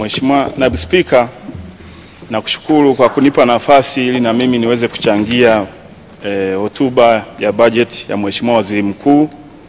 Mheshimiwa Naibu Spika, nakushukuru kwa kunipa nafasi ili na mimi niweze kuchangia hotuba eh, ya bajeti ya Mheshimiwa Waziri Mkuu.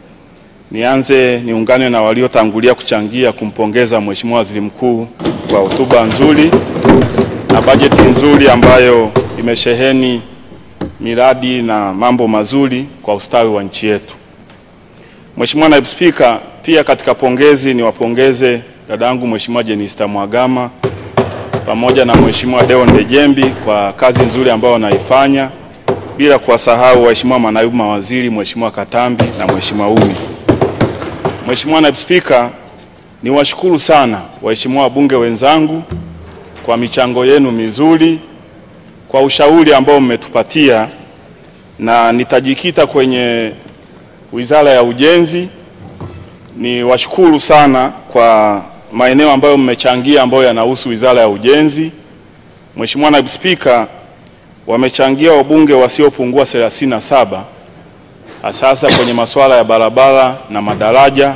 Nianze niungane na waliotangulia kuchangia kumpongeza Mheshimiwa Waziri Mkuu kwa hotuba nzuri na bajeti nzuri ambayo imesheheni miradi na mambo mazuri kwa ustawi wa nchi yetu. Mheshimiwa Naibu Spika, pia katika pongezi niwapongeze dadangu Mheshimiwa Jenista Mhagama pamoja na Mheshimiwa Deo Ndejembi kwa kazi nzuri ambayo wanaifanya, bila kuwasahau waheshimiwa manaibu mawaziri Mheshimiwa Katambi na Mheshimiwa Umi. Mheshimiwa Naibu Spika, niwashukuru sana waheshimiwa wabunge wenzangu kwa michango yenu mizuri, kwa ushauri ambao mmetupatia, na nitajikita kwenye Wizara ya Ujenzi. Ni washukuru sana kwa maeneo ambayo mmechangia ambayo yanahusu Wizara ya Ujenzi. Mheshimiwa Naibu Spika, wamechangia wabunge wasiopungua 37 hasa kwenye masuala ya barabara na madaraja,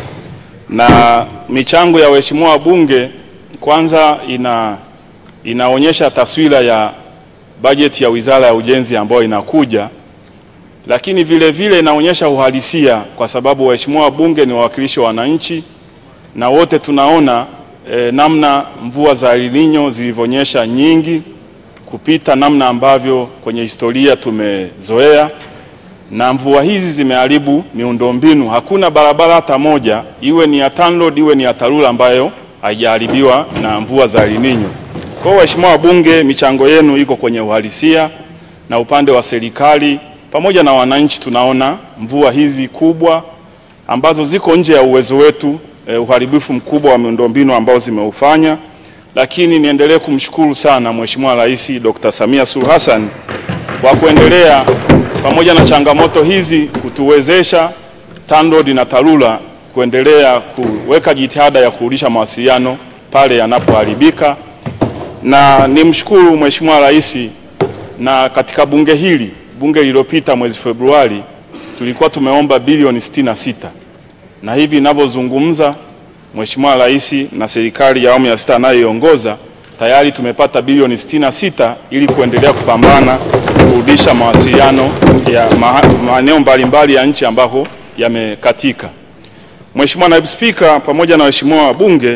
na michango ya waheshimiwa wabunge kwanza ina, inaonyesha taswira ya bajeti ya Wizara ya Ujenzi ambayo inakuja lakini vile vile inaonyesha uhalisia kwa sababu waheshimiwa wabunge ni wawakilishi wa wananchi na wote tunaona e, namna mvua za El Nino zilivyonyesha nyingi kupita namna ambavyo kwenye historia tumezoea, na mvua hizi zimeharibu miundombinu. Hakuna barabara hata moja, iwe ni ya TANROADS iwe ni ya TARURA ambayo haijaharibiwa na mvua za El Nino. Kwa hiyo waheshimiwa wabunge, michango yenu iko kwenye uhalisia, na upande wa serikali pamoja na wananchi tunaona mvua hizi kubwa ambazo ziko nje ya uwezo wetu, eh, uharibifu mkubwa wa miundombinu ambao zimeufanya, lakini niendelee kumshukuru sana Mheshimiwa Rais Dr. Samia Suluhu Hassan kwa kuendelea pamoja na changamoto hizi kutuwezesha TANROADS na TARURA kuendelea kuweka jitihada ya kurudisha mawasiliano pale yanapoharibika, na nimshukuru Mheshimiwa Rais na katika bunge hili bunge lililopita mwezi Februari tulikuwa tumeomba bilioni 66 na hivi ninavyozungumza, Mheshimiwa Rais na serikali ya awamu ya sita anayoiongoza tayari tumepata bilioni 66 ili kuendelea kupambana kurudisha mawasiliano ya maeneo mbalimbali ya nchi ambako yamekatika. Mheshimiwa Naibu Spika, pamoja na waheshimiwa wabunge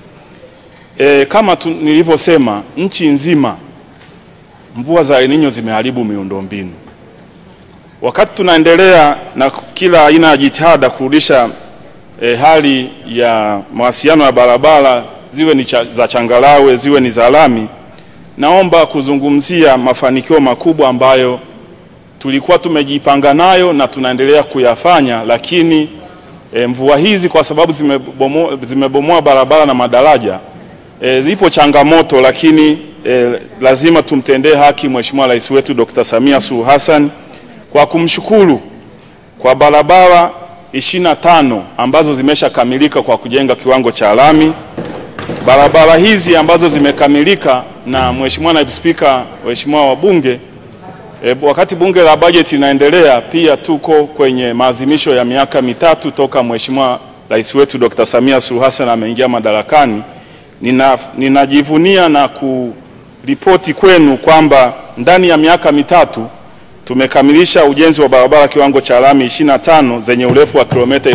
e, kama nilivyosema, nchi nzima mvua za El Nino zimeharibu miundombinu. Wakati tunaendelea na kila aina ya jitihada kurudisha e, hali ya mawasiliano ya barabara ziwe ni cha, za changarawe ziwe ni za lami, naomba kuzungumzia mafanikio makubwa ambayo tulikuwa tumejipanga nayo na tunaendelea kuyafanya, lakini e, mvua hizi kwa sababu zimebomoa, zimebomoa barabara na madaraja e, zipo changamoto, lakini e, lazima tumtendee haki Mheshimiwa Rais wetu Dr. Samia Suluhu Hassan kwa kumshukuru kwa barabara 25 ambazo zimeshakamilika kwa kujenga kiwango cha lami. Barabara hizi ambazo zimekamilika na Mheshimiwa Naibu Spika, waheshimiwa wabunge, e, wakati bunge la bajeti inaendelea, pia tuko kwenye maadhimisho ya miaka mitatu toka Mheshimiwa Rais wetu Dr. Samia Suluhu Hassan ameingia madarakani. Nina, ninajivunia na kuripoti kwenu kwamba ndani ya miaka mitatu tumekamilisha ujenzi wa barabara kiwango cha lami 25 zenye urefu wa kilomita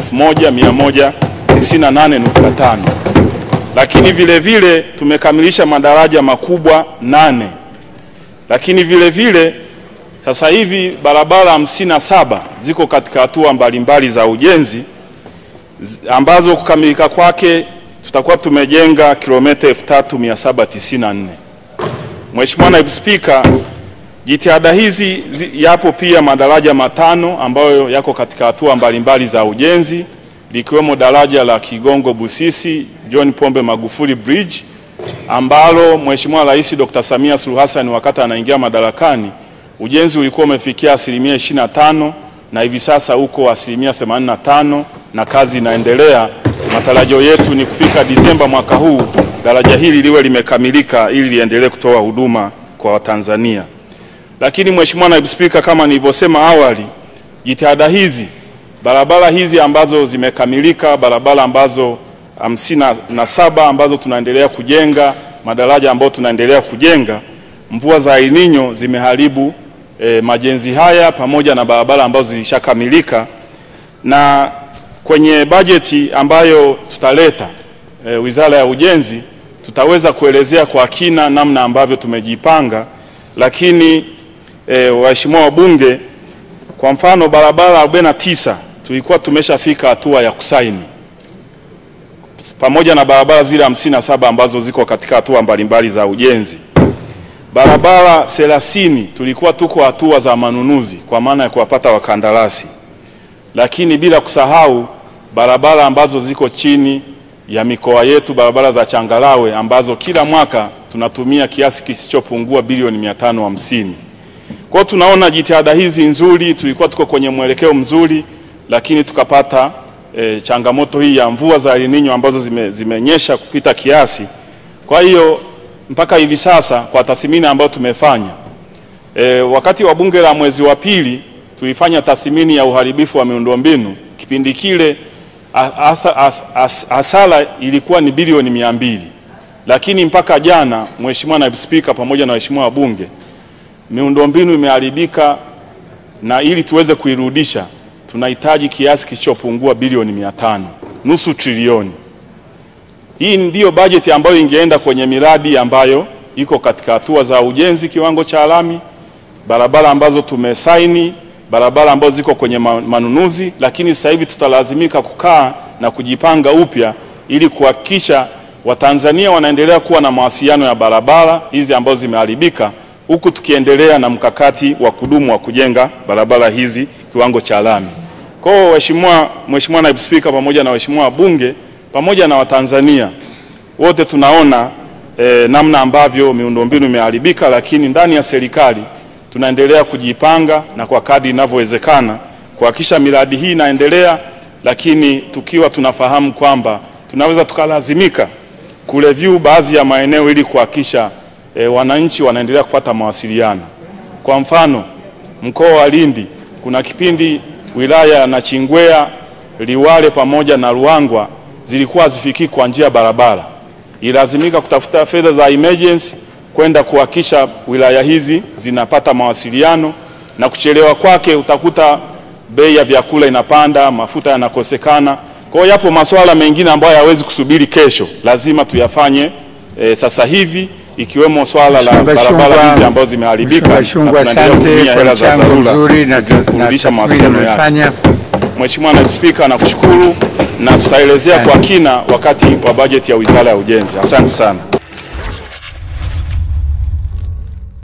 1198.5, lakini vile vile tumekamilisha madaraja makubwa nane, lakini vile vile sasa hivi barabara 57 ziko katika hatua mbalimbali za ujenzi ambazo kukamilika kwake tutakuwa tumejenga kilomita 3794. Mheshimiwa Naibu Spika, Jitihada hizi zi, yapo pia madaraja matano ambayo yako katika hatua mbalimbali za ujenzi likiwemo daraja la Kigongo Busisi John Pombe Magufuli Bridge ambalo Mheshimiwa Rais Dr. Samia Suluhu Hassan wakati anaingia madarakani ujenzi ulikuwa umefikia asilimia 25 na hivi sasa uko asilimia 85 na kazi inaendelea. Matarajio yetu ni kufika Disemba mwaka huu daraja hili liwe limekamilika ili liendelee kutoa huduma kwa Watanzania. Lakini Mheshimiwa Naibu Spika, kama nilivyosema awali, jitihada hizi, barabara hizi ambazo zimekamilika, barabara ambazo hamsini na saba ambazo tunaendelea kujenga, madaraja ambayo tunaendelea kujenga, mvua za El Nino zimeharibu e, majenzi haya pamoja na barabara ambazo zilishakamilika, na kwenye bajeti ambayo tutaleta e, Wizara ya Ujenzi tutaweza kuelezea kwa kina namna ambavyo tumejipanga, lakini e, waheshimiwa wabunge, kwa mfano barabara 49 tulikuwa tumeshafika hatua ya kusaini pamoja na barabara zile hamsini na saba ambazo ziko katika hatua mbalimbali za ujenzi. Barabara thelathini tulikuwa tuko hatua za manunuzi kwa maana ya kuwapata wakandarasi, lakini bila kusahau barabara ambazo ziko chini ya mikoa yetu, barabara za changarawe ambazo kila mwaka tunatumia kiasi kisichopungua bilioni mia tano hamsini. Kwa hiyo tunaona jitihada hizi nzuri, tulikuwa tuko kwenye mwelekeo mzuri, lakini tukapata e, changamoto hii ya mvua za El Nino ambazo zime, zimenyesha kupita kiasi. Kwa hiyo mpaka hivi sasa kwa tathmini ambayo tumefanya e, wakati wa bunge la mwezi wa pili tulifanya tathmini ya uharibifu wa miundombinu. Kipindi kile hasara ilikuwa ni bilioni mia mbili, lakini mpaka jana, Mheshimiwa Naibu Spika pamoja na waheshimiwa wabunge, miundombinu imeharibika na ili tuweze kuirudisha tunahitaji kiasi kisichopungua bilioni mia tano, nusu trilioni. Hii ndiyo bajeti ambayo ingeenda kwenye miradi ambayo iko katika hatua za ujenzi kiwango cha lami, barabara ambazo tumesaini, barabara ambazo ziko kwenye manunuzi, lakini sasa hivi tutalazimika kukaa na kujipanga upya ili kuhakikisha Watanzania wanaendelea kuwa na mawasiliano ya barabara hizi ambazo zimeharibika, huku tukiendelea na mkakati wa kudumu wa kujenga barabara hizi kiwango cha lami. Kwa hiyo Mheshimiwa Mheshimiwa Naibu Spika pamoja na waheshimiwa wabunge pamoja na Watanzania wote tunaona eh, namna ambavyo miundombinu imeharibika, lakini ndani ya serikali tunaendelea kujipanga na kwa kadri inavyowezekana kuhakikisha miradi hii inaendelea, lakini tukiwa tunafahamu kwamba tunaweza tukalazimika kureview baadhi ya maeneo ili kuhakikisha eh, wananchi wanaendelea kupata mawasiliano. Kwa mfano mkoa wa Lindi kuna kipindi wilaya ya Nachingwea, Liwale pamoja na Ruangwa zilikuwa hazifikii kwa njia ya barabara, ilazimika kutafuta fedha za emergency kwenda kuhakikisha wilaya hizi zinapata mawasiliano, na kuchelewa kwake utakuta bei ya vyakula inapanda, mafuta yanakosekana. Kwa hiyo yapo masuala mengine ambayo hayawezi kusubiri kesho, lazima tuyafanye e, sasa hivi ikiwemo swala la barabara hizi ambazo zimeharibika na tunaendelea kutumia hela za dharura kurudisha mawasiliano yake. Mheshimiwa Naibu Spika, nakushukuru na tutaelezea kwa kina wakati wa bajeti ya Wizara ya Ujenzi. Asante sana.